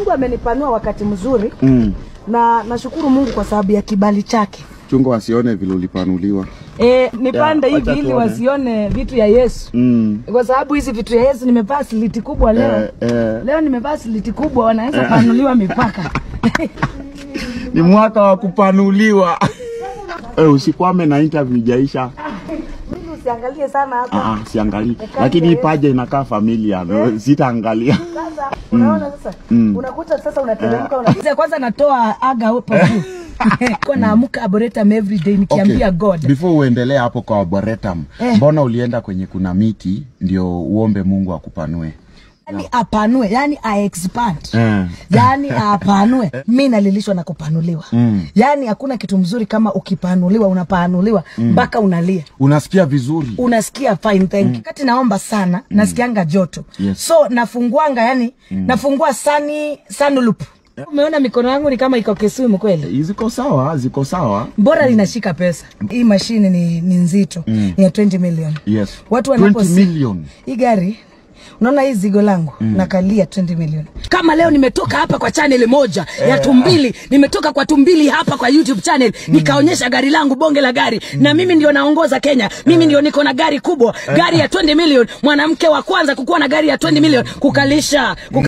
Mungu amenipanua wakati mzuri Mm. na nashukuru Mungu kwa sababu ya kibali chake. Chunga wasione vile ulipanuliwa. E, nipande Ya, hivi wacha ili tuone. wasione vitu ya Yesu Mm. kwa sababu hizi vitu ya Yesu nimevaa siliti kubwa leo. Eh, eh. Leo nimevaa siliti kubwa, wanaweza panuliwa mipaka. Ni mwaka wa kupanuliwa. Eh, usikwame na interview ijaisha. Mimi usiangalie sana hapa. Ah, ah, siangalii. Ekaje Lakini Yesu. ipaje inakaa familia. no, Sitaangalia. Sasa unaona sasa unakuta sasa unateremka una... kwanza natoa aga hapo juu. Kwa naamka arboretum every day nikiambia God. Before uendelee hapo kwa arboretum, Eh. mbona ulienda kwenye kuna miti ndio uombe Mungu akupanue? Yani apanue, yani a expand. Eh. yani apanue mi nalilishwa na kupanuliwa Mm. yani hakuna kitu mzuri kama ukipanuliwa unapanuliwa mpaka unalia Unasikia vizuri. unasikia fine thank you. kati naomba sana nasikianga joto Yes. so nafunguanga yani nafungua sani sunloop umeona mikono yangu ni kama iko Kisumu kweli Eh, Ziko sawa, ziko sawa. bora linashika pesa hii mashine ni, ni nzito ni ya 20 million Yes. watu 20 wanaposi- million. hii gari unaona hii zigo langu nakalia 20 milioni kama leo nimetoka hapa kwa channel moja ya tumbili nimetoka kwa tumbili hapa kwa youtube channel nikaonyesha gari langu bonge la gari na mimi ndio naongoza kenya mimi ndio niko na gari kubwa gari ya 20 million mwanamke wa kwanza kukuwa na gari ya 20 million kukalisha Kuka